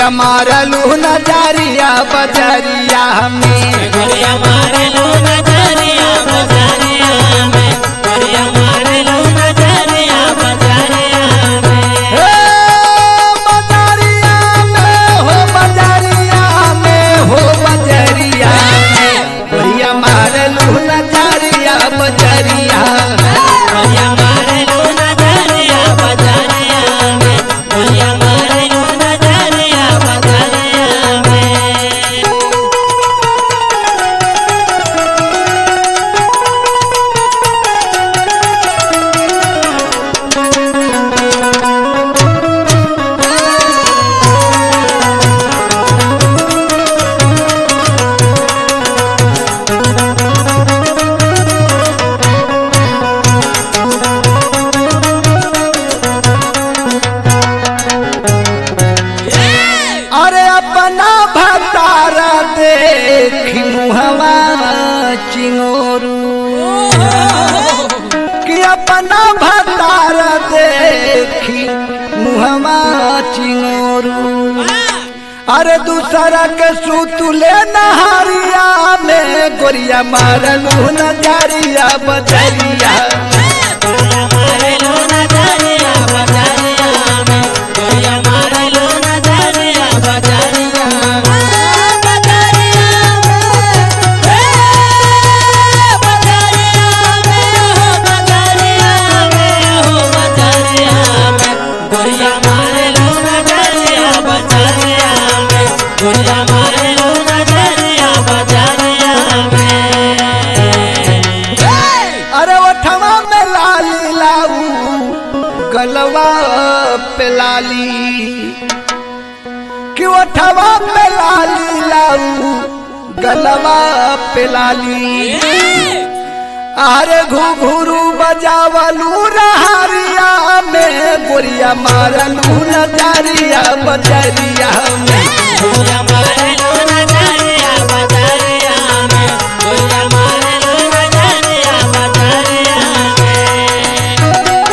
गोरिया मारलू नजरिया बजरिया में गोरिया मारे लो नजरिया बजारिया में गोरिया मारे लो नजरिया बजारिया में हे बजरिया में हो बजरिया में हो बजरिया में गोरिया मारलू नजरिया बजरिया गोरिया मारे लो नजरिया बजारिया में गोरिया मारे लो नजरिया बजारिया में अरे अपना भतारा देखी मुहवा चिंगोरू कि अपना भतारा देखी मुहवा चिंगोरू अरे दूसरा के सूतुले नहारिया में गोरिया मारलू नजरिया बजरिया गोरिया मारे लो नजरिया बजारिया में गोरिया मारे लो नजरिया बजारिया बजारिया में हो बजारिया में गोरिया मारे लो नजरिया बजारिया में गोरिया मारे लो नजरिया बजारिया में अरे ओठवा में लाली लाऊ गलवा पे लाली कि ओठवा पे लाली लाऊ गलवा पे लाली अरे घुघुरु बजावलू रहारिया में गोरिया मारलू नजरिया बजरिया में गोरिया मारे लो नजरिया बजारिया में गोरिया मारे लो नजरिया बजारिया में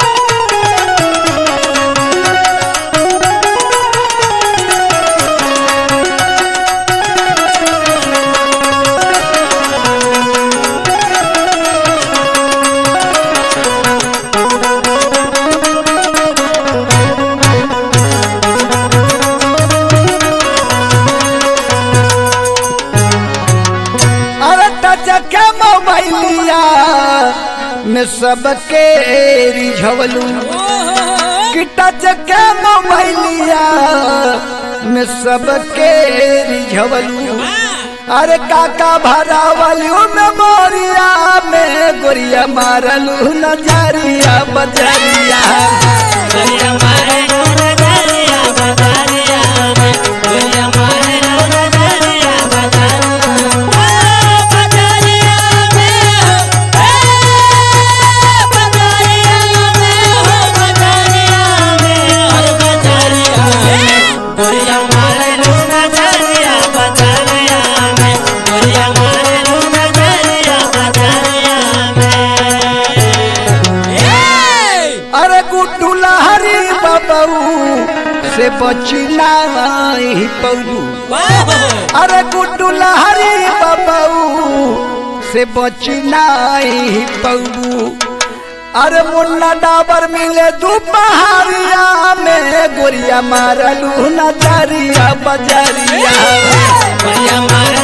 अरे टच के मोबाइलिया में सबके रिझवलू कि टच के मोबाइलिया में सबके रिझवलू अरे काका भरावलू में मोरिया में गोरिया मारलू नजरिया बजरिया गोरिया मारे लो नजरिया बजारिया में गोरिया मारे लो नजरिया बजारिया बजारिया में बजारिया में हो बजारिया में हर बजारिया में गोरिया मारे लो नजरिया बजारिया में गोरिया मारे लो नजरिया बजारिया में अरे गुड्डू लहरी बबू से बचना ही पौलू अरे गुड्डू लहरी बबू से बचना ही पौलू अरे मुन्ना डाबर मिले दोपहरिया में गोरिया मारलू नजरिया बजरिया गोरिया मारे